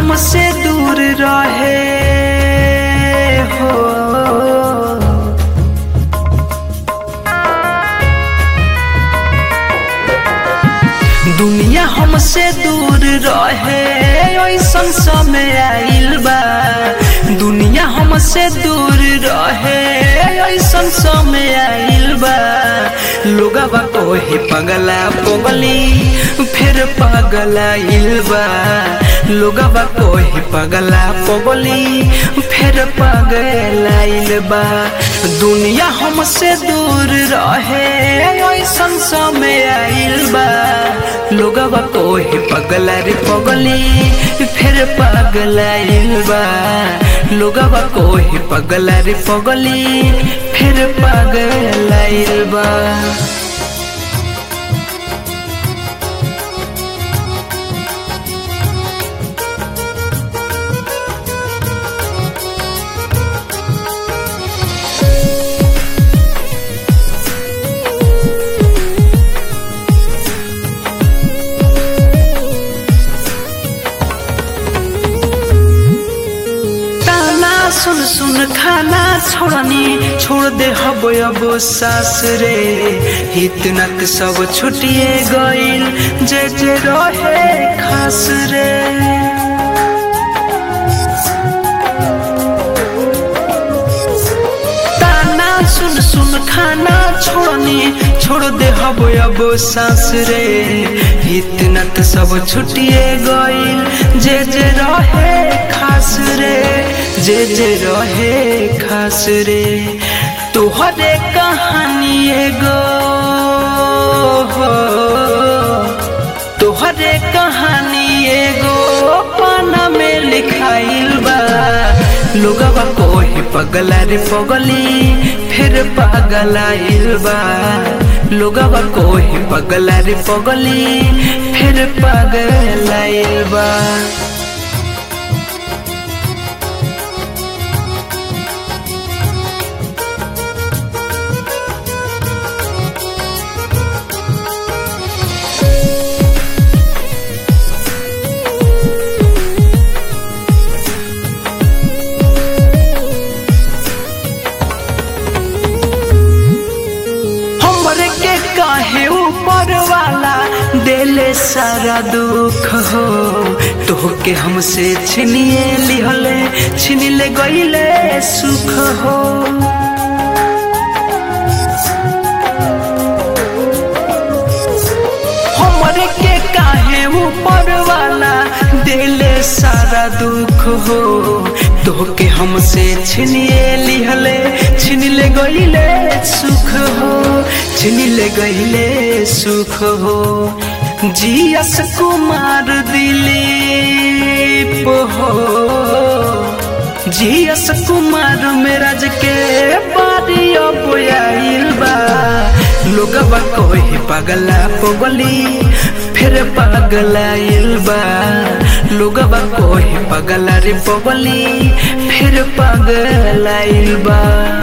हमसे दूर रहे हो दुनिया हमसे दूर रहे ऐसन समय आइल बा दुनिया हमसे दूर रहे ऐसन समय आइल बा लोगवा कोहे पगला पगली फिर पगला बा लोगवा कोहे पगला पगली फिर पगला बा दुनिया हमसे दूर रहे ऐसन समय आइल बा लोगवा कोहे पगला रे पगली फिर पगला बा लोगवा कोहे पगला रे पगली फिर पगला बा ताना सुन सुन खाना छोड़नी छोड़ दे हब अब सास रे इतना के सब छुटिए गइल जे जे रहे खास रे ताना सुन सुन खाना छोड़नी छोड़ दे हब अब सास रे इतना के सब छुटिए गइल जे जे रहे खास रे जे जे रहे खास रे तोहरे कहानी एगो हो तोहरे कहानी एगो पाना में लिखाइल बा लोगवा कोहे पगला रे पगली फिर पगलाइल बा लोगवा कोहे पगला रे पगली फिर पगलाइल बा हमरे के काहे ऊपर वाला देले सारा दुख हो तोहके हमसे छिनिए लिहले छिन ले गईले सुख हो हमरे के काहे ऊपर वाला देले सारा दुख हो तोहके हमसे छिनिए लिहले छिन ले गईले सुख हो छिन ले गईले सुख हो जियस कुमार दिलीप हो जियस कुमार मेराज के बारी अब आइल बा लोगवा कोई पगला पगली फिर पगलाइल बा लोगवा कोई पगला रे पगली फिर पगलाइल बा